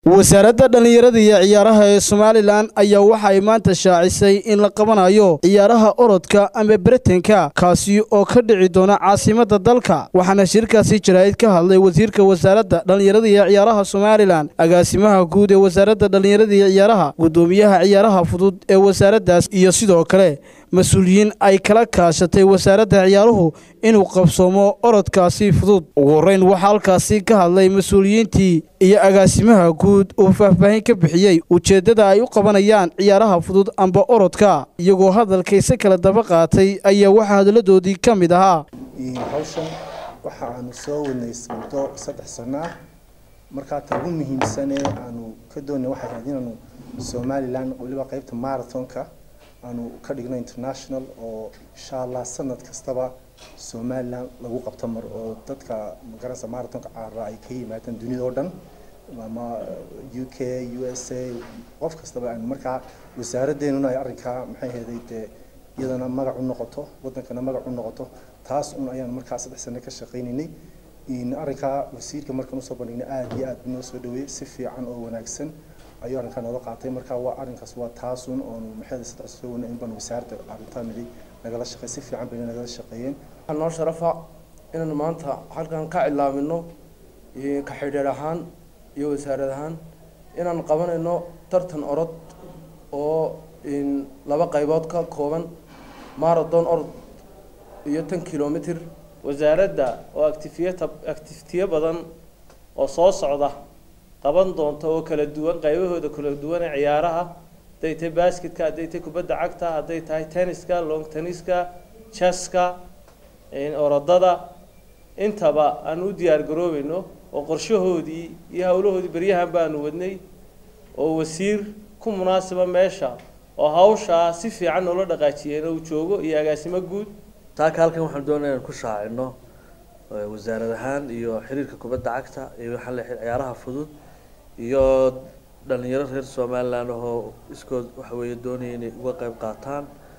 wasaaradda dhallinyarada iyo ciyaaraha ee somalilan ayaa waxa ay maanta shaacisay in la qabanayo ciyaaraha orodka ama beretanka kaasi oo ka dhici doona caasimadda dalka waxaana shirkaasi jaraa'id ka hadlay wasiirka wasaaradda dhallinyarada iyo ciyaaraha somalilan agaasimaha guud ee wasaaradda dhallinyarada iyo ciyaaraha guddoomiyaha ciyaaraha fudud ee wasaaraddaas iyo sidoo kale mas-uuliyiin ay kala kaashatay wasaaradda ciyaaruhu inuu qabsoomo orodkaasi fudud ugu horreyn waxaa halkaasi ka hadlay mas-uuliyiintii iyo agaasimaha guud uu faahfaahin ka bixiyey ujeeddada ay u qabanayaan ciyaaraha fudud amba orodka iyagoo hadalkayse kala daba qaatay ayaa waxaa hadalladoodii ka mid ahaa hawshan waxa aanu soo wadnay muddo saddex sano ah markaa ta ugu muhiimsanee aanu ka doonay waxay ahayd inaanu somalilan weliba qeybta marathonka aanu ka dhigno international oo insha allah sanad kastaba somalilan lagu qabto mar oo dadka magaranaysa marathonka caara ay ka yimaadaan dunida oo dhan ama u k u s a qof kastaba aanu markaa wasaaradeenuna ay arrinkaa maxay ahaday dee iyadana magac u noqoto wadankana magac u noqoto taas un ayaan markaa saddex sano ka shaqaynaynay arrinkaa wasiirka markaan usoo bandhignay aada iyo aad noo soo dhaweeyey si fiican oo wanaagsan ayuu arrinkaa noola qaatay marka waa arrinkaas waa taasun oonu maxay saddex soo wana in baan wasaaradda arrintaa nidi nagala shaqey si fiican bayna nagala shaqeeyeen waxaa noo sharafa inaanu maanta halkan ka cilaamino ka xidhiir ahaan iyo wasaarad ahaan inaan qabanayno tartan orod oo laba qaybood ka kooban marathon orod iyo tan kilomitr wasaaradda oo actifiyata actifitiyo badan oo soo socda qaban doonta oo kala duwan qaybahooda kala duwan ee ciyaaraha hadday tahay basketka hadday tahay kubadda cagta hadday tahay tenniska long tenniska jaska orodada intaba aan u diyaar garoobayno oo qorshahoodii iyo howlahoodii beryahan baanu wadnay oo wasiir ku munaasiba meesha oo hawshaa si fiican noola dhaqaajiyeen uu joogo iyo agaasimo guud taaka halkan waxaan doonaya inaan ku shaacino wasaarad ahaan iyo xiriirka kubadda cagta iyo waxaa la ciyaaraha fudud iyo dhalinyaro reer somaliland oo iskood waxa weeye doonaya inay uga qayb qaataan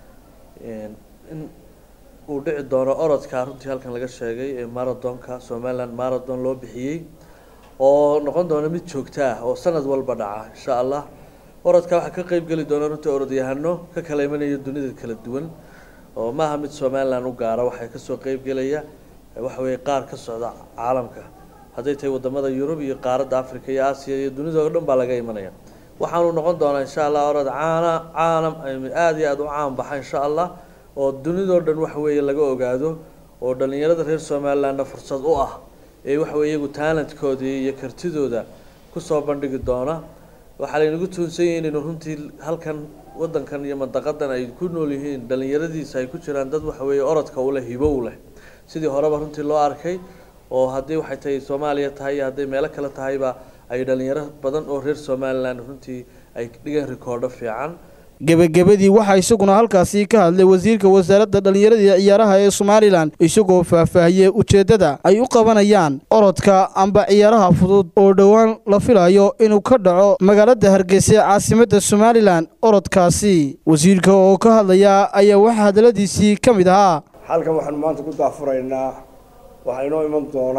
in uu dhici doono orodka runtii halkan laga sheegay ee marathonka somaliland marathon loo bixiyey oo noqon doona mid joogto ah oo sanad walba dhaca insha allah orodka waxaa ka qeyb geli doona runtii orodyahano ka kala imanaya dunida kala duwan oo maaha mid somaliland u gaara waxay kasoo qeyb gelaya waxa weeye qaar ka socda caalamka hadday tahay wadamada yurub iyo qaaradda africa iyo aasiya iyo dunida oo dhan baa laga imanaya waxaanu noqon doonaa insha allah orod caana caalam aada iyo aada u caan baxa insha allah oo dunidao dhan waxa weeye laga ogaado oo dhalinyarada reer somalilandna fursad u ah ee waxa weye iyagu taalantkoodii iyo kartidooda kusoo bandhigi doona waxaa laynagu tuunsan yahi inaynu runtii halkan wadankan iyo mandaqadan ay ku nool yihiin dhalinyaradiisa ay ku jiraan dad waxa weeye orodka uleh hibo u leh sidii horeba runtii loo arkay oo haddii waxay tahay soomaaliya tahay iyo hadday meelo kale tahayba ay dhalinyaro badan oo reer somaliland runtii ay dhigeen rikoordho fiican gebagabadii waxaa isaguna halkaasi ka hadlay wasiirka wasaaradda dhallinyarada iyo ciyaaraha ee somalilan isagoo faahfaahiyey ujeeddada ay u qabanayaan orodka amba ciyaaraha fudud oo dhowaan la filayo inuu ka dhaco magaalada hargeysa ee caasimadda somalilan orodkaasi wasiirka oo ka hadlaya ayaa waxaa hadalladiisii ka mid ahaa halkan waxaanu maanta ku daafuraynaa waxaa inoo iman doona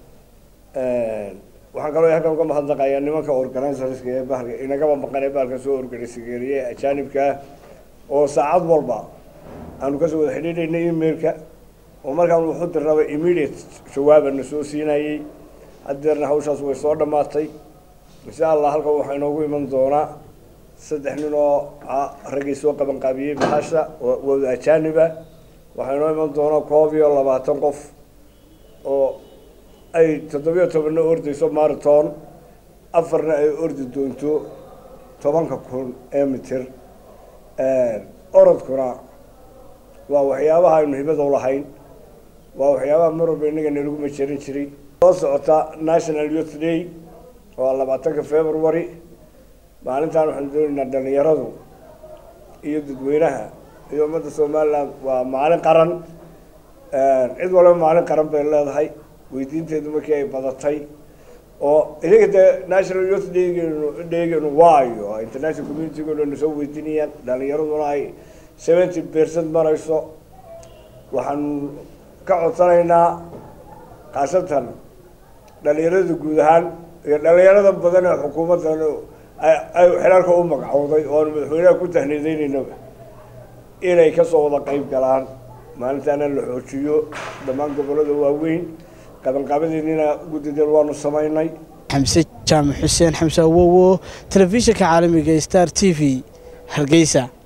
waxaan kaloo halkan uga mahadnaqayaa nimanka organizerska ee bahalka inagaba maqan ee bahalka soo organisageeriye ajaanibka ah oo saacad walba aanu kasoo wada xidhiidhaynay emailka oo markaan wuxu dirnaba immediate jawaabana soo siinayay haddeerna hawshaas way soo dhammaatay insha allah halkan waxaa inoogu iman doonaa saddex nin oo raggii soo qaban qaabiyey bahasha wada ajaaniba waxaa inoo iman doona koob iyo labaatan qof oo ay toddobiyo tobanna ordayso marathon afarna ay ordi doonto tobanka kun ee mitir orodkuna waa waxyaabaha aynu hibada u lahayn waa waxyaabaha mar walba innaga nalagu majeerin jiray soo socota national youth day waa labaatanka february maalintan waxaanu doonaynaa dhalinyaradu iyo dadweynaha iyo ummadda somaliland waa maalin qaran cid walba maalin qaran bay leedahay weydiinteedu markii ay badatay oo iyaga dee national youth daygeenu daygeenu waayo international communitygooda soo weydiinayaan dhalinyaraduna ay seventy percent marayso waxaanu ka codsanaynaa khaasatan dhalinyarada guud ahaan iyo dhalinyarada badan ee xukuumaddan ay xilaalka u magacowday oo aanu madaxweynaha ku tahniideynaynoba inay kasoo wada qeyb galaan maalintaana la xoojiyo dhammaan gobollada waaweyn qabanqaabadeennina guddideen waanu samaynay xamse jaamac xuseen xamse awowo telefishinka caalamiga star t v hargeysa